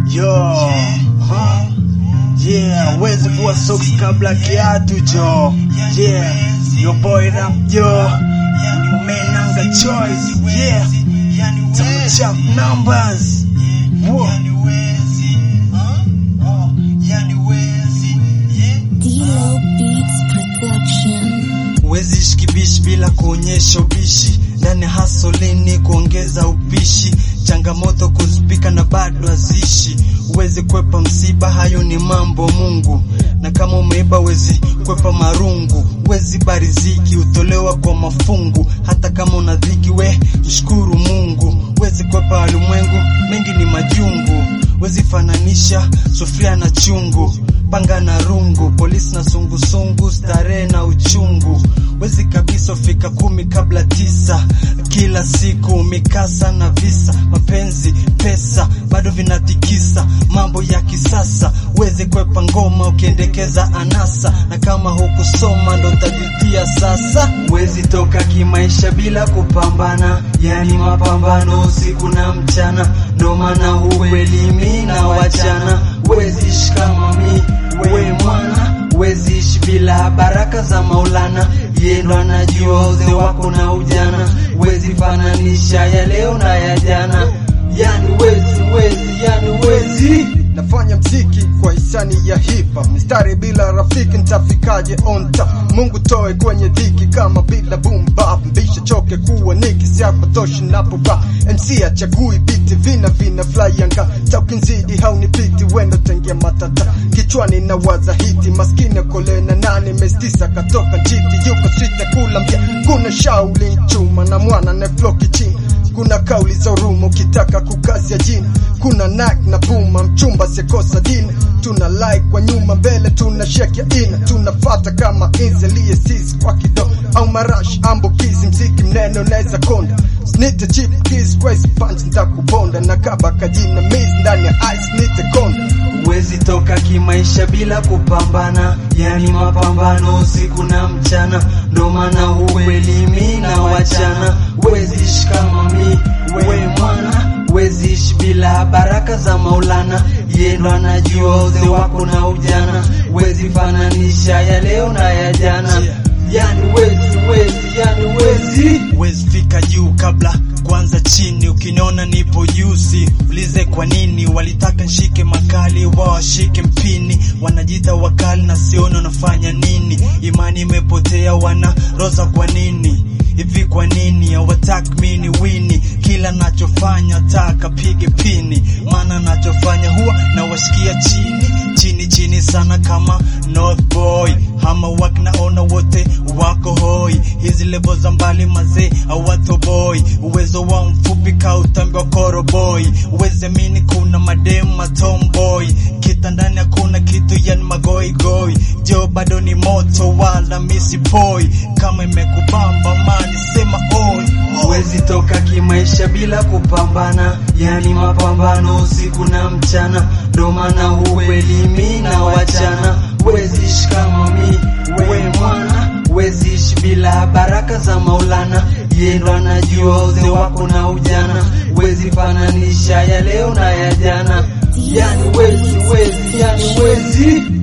Yo, huh? Yeah, wezi vua socks kabla kiatu jo. Yeah, your boy rap yo. Menanga choice. Yeah, some chap numbers. Whoa. D-Lo Beats Production. Huwezi shikibishi bila kuonyesha ubishi ndani hasolini kuongeza upishi changamoto kuzipika na bado haziishi huwezi kwepa msiba hayo ni mambo Mungu na kama umeiba huwezi kwepa marungu huwezi bariziki utolewa kwa mafungu hata kama una dhiki we mshukuru Mungu huwezi kwepa ulimwengu mengi ni majungu huwezi fananisha sufuria na chungu panga na rungu polisi na sungusungu starehe na uchungu wezi kabisa fika kumi kabla tisa kila siku mikasa na visa mapenzi pesa bado vinatikisa mambo ya kisasa wezi kwepa ngoma ukiendekeza anasa na kama hukusoma ndo tajutia sasa wezi toka kimaisha bila kupambana yani mapambano usiku na mchana ndo maana huelimi na wachana wezi ishi kama mi we mwana wezi ishi bila baraka za Maulana yeye ndo anajua uzee wako na ujana wezi fananisha ya leo na ya jana yani wezi wezi yani wezi nafanya mziki kwa hisani ya hip hop mistari bila rafiki nitafikaje on top Mungu toe kwenye dhiki kama bila boom bap mbisha choke kuwa niki siapotoshi napo rap MC achagui biti vina vina fly anga taukinzidi haunipiti wendo tengia matata kichwani na waza hiti maskini kole na nane mestisa katoka jiti yuko sita kula mbia kuna shauli chuma na mwana na floki chini kuna kauli za urumo ukitaka kukazia jina kuna nak na puma mchumba sekosa dina tuna like kwa nyuma mbele tuna shake ya ina tunafata kama inzelie sisi kwa kido au marash ambukizi mziki mnene unaweza konda snite chip kiss crazy punch nitakubonda na kaba kajina miz ndani ya ice nite konda Huwezi toka kimaisha bila kupambana, yani mapambano usiku na mchana, ndo maana huelimi na wachana. Huwezi ishi kama mi, we mwana, huwezi ishi bila baraka za Maulana, yeye ndo anajua uzee wako na ujana. Huwezi fananisha ya leo na ya jana, yani wezi wezi, yani wezi wezi fika juu kabla kwanza chini. Ukiniona nipo juzi, ulize kwa nini walitaka nshike makali, wao washike mpini. Wanajita wakali na sioni wanafanya nini. Imani imepotea, wana roza kwa nini hivi? Kwa nini hawataki mini wini? Kila nachofanya taka pige pini, maana nachofanya huwa na wasikia chini chini chini sana kama North Boy hama wakinaona wote wako hoi, hizi levo za mbali mazee awatoboi, uwezo wa mfupi ka utambi wa koroboi, uweze mini kuna mademu matomboy, kitandani hakuna kitu yani magoigoi, jo bado ni moto wala misipoi, kama imekubamba mani sema oi Huwezi toka kimaisha bila kupambana, yani mapambano usiku na mchana, ndo maana huelimi na wachana. Huwezi ishi kama mi, we mwana, huwezi ishi bila baraka za Maulana, yeye ndo anajua uzee wako na ujana. Huwezi fananisha ya leo na ya jana, yani wezi wezi, yani wezi